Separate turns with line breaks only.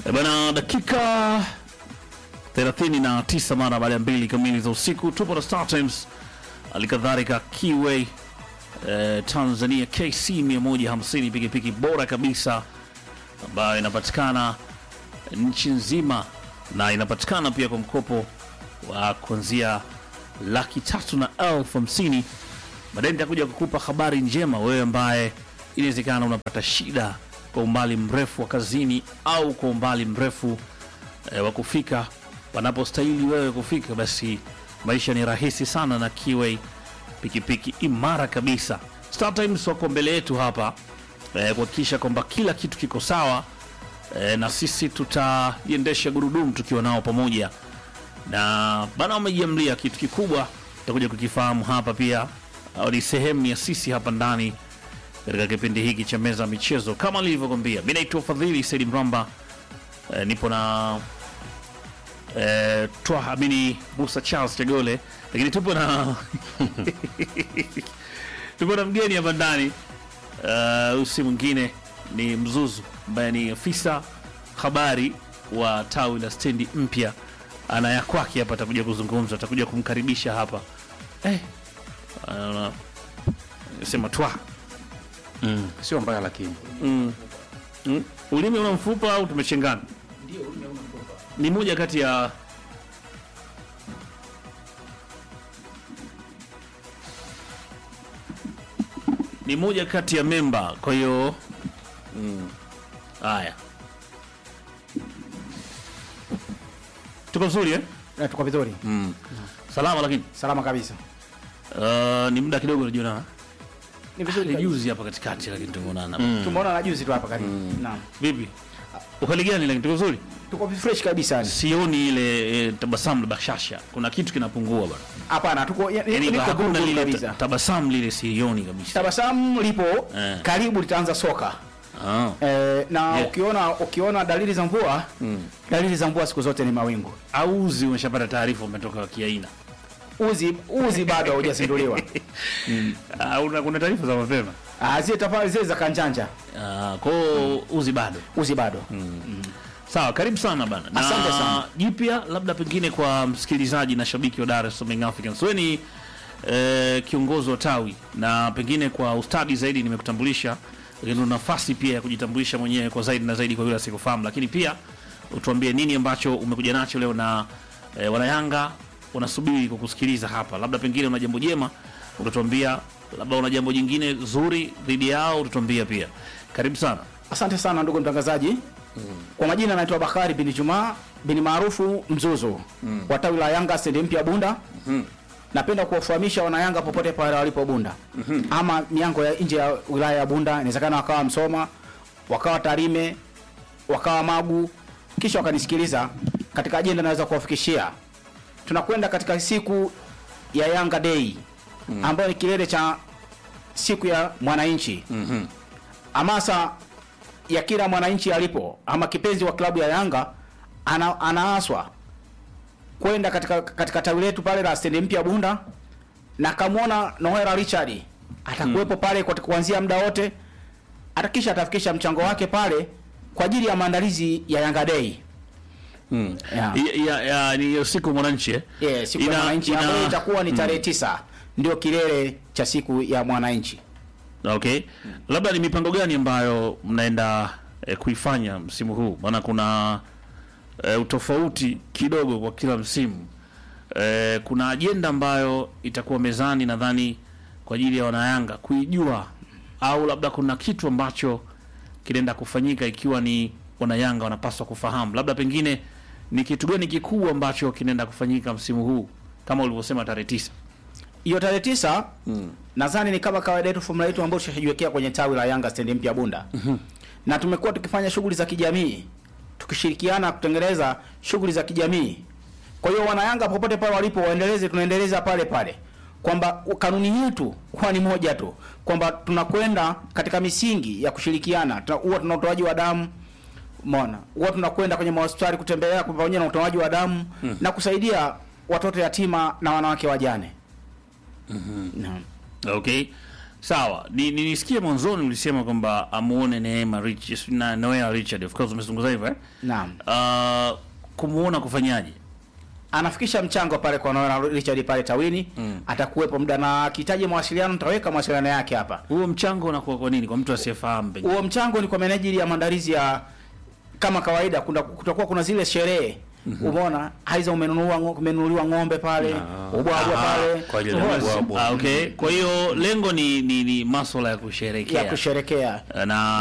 E bana, dakika 39 mara baada ya mbili kamili za usiku, tupo na Star Times, alikadhalika Kiway eh, Tanzania KC 150 pikipiki bora kabisa ambayo inapatikana nchi nzima na inapatikana pia kwa mkopo wa kuanzia laki tatu na elfu hamsini. Baadaye nitakuja kukupa habari njema wewe ambaye inawezekana unapata shida kwa umbali mrefu wa kazini au kwa umbali mrefu e, wa kufika wanapostahili wewe kufika, basi maisha ni rahisi sana na Kiway pikipiki imara kabisa. Star Times wako mbele yetu hapa e, kuhakikisha kwamba kila kitu kiko sawa e, na sisi tutaiendesha gurudumu tukiwa nao pamoja na bana, wamejiamlia kitu kikubwa, tutakuja kukifahamu hapa pia, au ni sehemu ya sisi hapa ndani katika kipindi hiki cha meza ya michezo. Kama nilivyokwambia, mi naitwa Fadhili Saidi Mramba. E, nipo na e, Twaha Amini Musa Charles Chagole, lakini tupo na tupo na mgeni hapa ndani uh, usi mwingine ni Mzuzu ambaye ni afisa habari wa tawi la stendi mpya ana ya kwake hapa, atakuja kuzungumza, atakuja kumkaribisha hapa eh, uh, sema twa
Mm, sio mbaya lakini
mm. Mm. ulimi una mfupa au tumechengana? Ni moja kati ya ni moja kati ya memba, kwa hiyo mm. haya tuko vizuri eh?
Eh, tuko vizuri
mm. salama lakini
salama kabisa
uh, ni muda kidogo najiona
ni vizuri
ni
kabisa.
juzi hapa katikati, lakini tumeonana
tumeona na juzi tu hapa karibu naam
vipi? Uhali gani? Lakini tuko vizuri,
tuko fresh kabisa yani.
sioni ile e, tabasamu la bashasha, kuna kitu kinapungua bana,
hapana tuko ya-
yani
niko
hakuna
guru
lile ta-
kabisa
tabasamu lile, sioni kabisa.
tabasamu lipo
Eh.
karibu litaanza soka
Ah.
eh, na
Yeah.
ukiona ukiona dalili za mvua dalili za mvua siku zote ni mawingu
Au uzi umeshapata taarifa umetoka kiaina?
uzi uzi bado haujazinduliwa
Ah, una kuna taarifa za mapema
Ah, zile tafari zile za kanjanja
Ah, kwa hiyo uzi bado
uzi bado
Sawa, karibu sana bana. Na
Asante sana.
Jipya labda pengine kwa msikilizaji na shabiki wa Dar es Salaam Young Africans. Wewe ni eh, kiongozi wa tawi na pengine kwa ustadi zaidi nimekutambulisha, lakini una nafasi pia ya kujitambulisha mwenyewe kwa zaidi na zaidi kwa yule asikufahamu, lakini pia utuambie nini ambacho umekuja nacho leo na eh, wanayanga wanasubiri kukusikiliza hapa. Labda pengine una jambo jema utatuambia, labda una jambo jingine zuri dhidi yao utatuambia pia. Karibu sana.
asante sana ndugu mtangazaji kwa majina naitwa Bakari bin Jumaa bin maarufu Mzuzu wa tawi la Yanga stendi mpya Bunda napenda kuwafahamisha wanayanga popote pale walipo Bunda ama miango ya nje ya wilaya ya Bunda, inawezekana wakawa Msoma, wakawa Tarime, wakawa Magu, kisha wakanisikiliza katika ajenda naweza kuwafikishia. Tunakwenda katika siku ya Yanga Day ambayo ni kilele cha siku ya mwananchi hamasa ya kila mwananchi alipo ama kipenzi wa klabu ya Yanga ana, anaaswa kwenda katika katika tawi letu pale la stendi mpya Bunda na kamwona Noela Richard atakuwepo pale kwa kuanzia muda wote, atakisha atafikisha mchango wake pale kwa ajili ya maandalizi ya Yanga Day.
Mm.
Yeah.
Ya, ya, ya, ni hiyo siku mwananchi eh?
Yeah, siku ya
Ina-
mwananchi
ina-
ambayo itakuwa ni tarehe tisa ndio kilele cha siku ya mwananchi.
Okay. Labda ni mipango gani ambayo mnaenda eh, kuifanya msimu huu? Maana kuna eh, utofauti kidogo kwa kila msimu. Eh, kuna ajenda ambayo itakuwa mezani nadhani kwa ajili ya wanayanga kuijua, au labda kuna kitu ambacho kinaenda kufanyika ikiwa ni wanayanga wanapaswa kufahamu, labda pengine ni kitu gani kikubwa ambacho kinaenda kufanyika msimu huu kama ulivyosema tarehe tisa.
hiyo tarehe tisa nadhani ni kama kawaida yetu formula yetu ambayo tushajiwekea kwenye tawi la Yanga stendi mpya Bunda na tumekuwa tukifanya shughuli za kijamii tukishirikiana kutengeneza shughuli za kijamii. Kwa hiyo wanayanga popote pale walipo waendeleze, tunaendeleza pale pale kwamba kanuni yetu huwa ni moja tu kwamba tunakwenda katika misingi ya kushirikiana. Tuna- Huwa tuna utoaji wa damu Umeona, huwa tunakwenda kwenye mahospitali kutembelea pamoja na utoaji wa damu na kusaidia watoto yatima na wanawake wajane. Naam.
Okay. Sawa, ni, ni nisikie mwanzoni ulisema kwamba amuone Neema Rich na Noel Richard, of course umezungumza hivyo eh?
Naam.
Uh, kumuona kufanyaje?
anafikisha mchango pale kwa Noel Richard pale Tawini mm. atakuwepo muda na akihitaji mawasiliano nitaweka mawasiliano yake hapa.
Huo mchango unakuwa kwa nini kwa mtu asiyefahamu pengine?
Huo mchango ni kwa menejili ya maandalizi ya kama kawaida, kuna kutakuwa kuna zile sherehe Umeona, aiza umenunua ngo- umenunuliwa ng'ombe pale, ubwabwa
Aha,
pale
kwa ajili ya
Umeona?
ubwabwa.
Ah, okay. Kwa hiyo lengo ni ni, ni masuala ya kusherekea
ya kusherekea
na